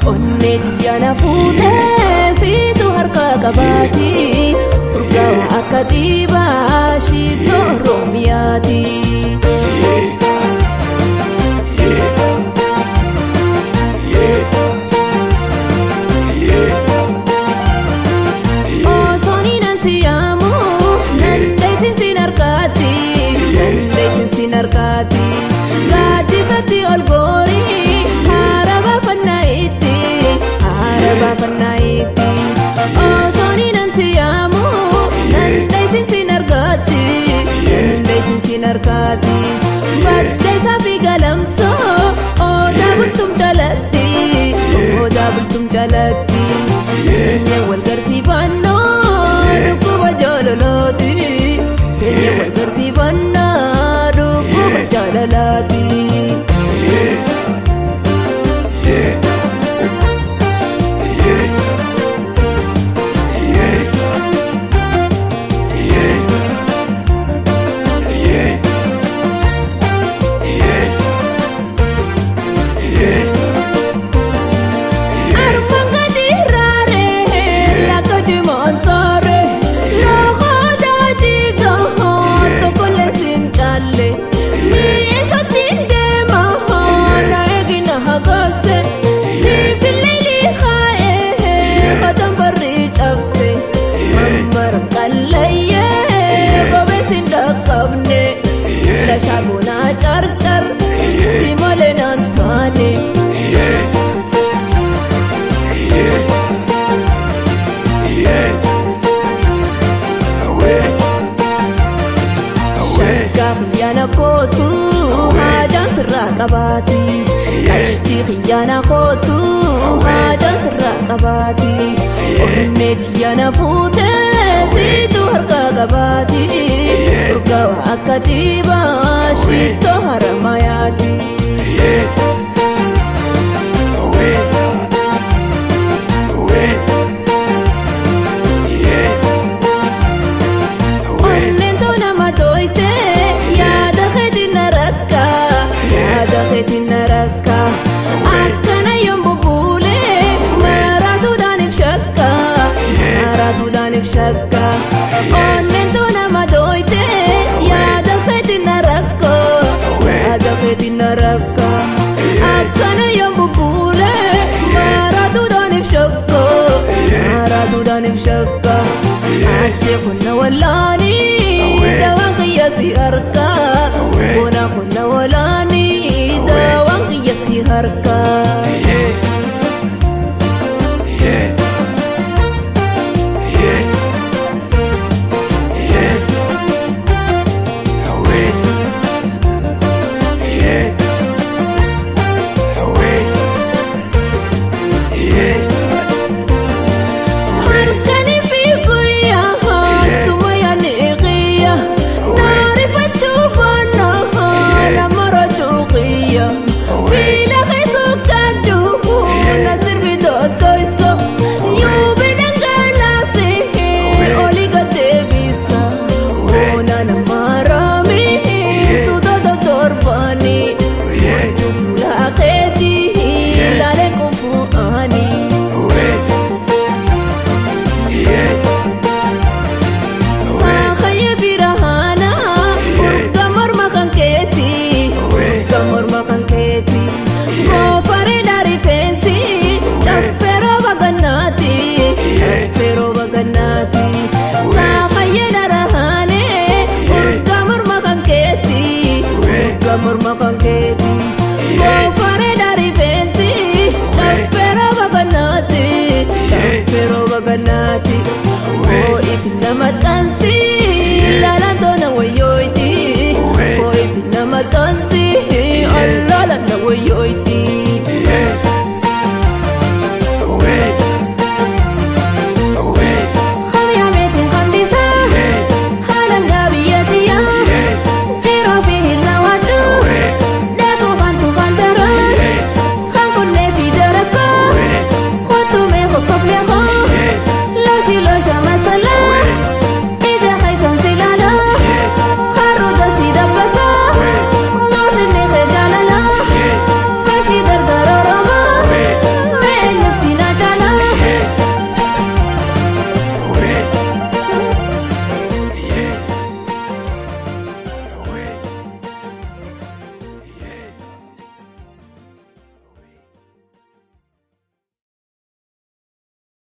onnee xiyyaana fuutee siitu harka qabaati urgaa'u akka dhiibaa shiitoo oromiyaati. Osooni nan siyaamu nandeesin sin harkaati nandeesin sin harkaati gaaddisatti ol goorii haara baafannaa itti haara baafannaa itti osooni nan siyaamu nandeesin sin harkaati nandeesin sin harkaati baddeessaa fi galamsoo odaa bultum jalatti odaa bultum jalatti. Keenya wal garsiifannaa dhukkuba jaalalaati. Keenya wal garsiifannaa dhukkuba jaalalaati. Arfan gadi raaree laga jimaansaare lafa daajii gahaa tokkollee siin caalle mi'eessatti deema na eegina hagaase sibiilli lihaa'ee katan barri cabse mambara qallayyee bobeessi dhaqqabne lashaa bunaa carcar si malee naan taane. Shaggaa xiyyaana kootu haajaan sirraa qabaati. Qashtii xiyyaana kootu haajaan sirraa qabaati. Onnee xiyyaana fuutee siitu harka qabaati. Urgaa'u akka dhiibaa shiittoo haramayaati. Onneen too nama tooyte yaada keetiin na rakka yaada keetiin na rakka akkana yoon bubbuulee maraatuudhaan if shakka maraatuudhaan if shakka onneen too nama tooyte yaada keetiin na rakka yaada keetiin na rakka akkana yoon bubbuulee maraatuudhaan if shakka maraatuudhaan if shakka. Ate kunna walaani dawaan kiyyatti harka Bona kunna walaani dawaan kiyyatti harka Harkani fi guyyaa suma yaani qiyya naarifachuu baannaa nama rajuu qiyya miila keessoo kaddu na sirbi dottoyso yuubi dhangalaase oli gadeebisa ona nama raami suutota torbaani fuula keetii ilaalee kufu'anii. Saakayye birahaana urga morma kan keeti urga morma kan keeti goofare dari feensi caffeeroo bagannaati caffeeroo bagannaati saakayye darahaane urga morma kan keeti urga morma kan keeti goofare dari feensi caffeeroo bagannaati caffeeroo bagannaati. Oh, ipina matansi, lala dona wayoiti. Oh, ipina matansi, Allah la wayoiti.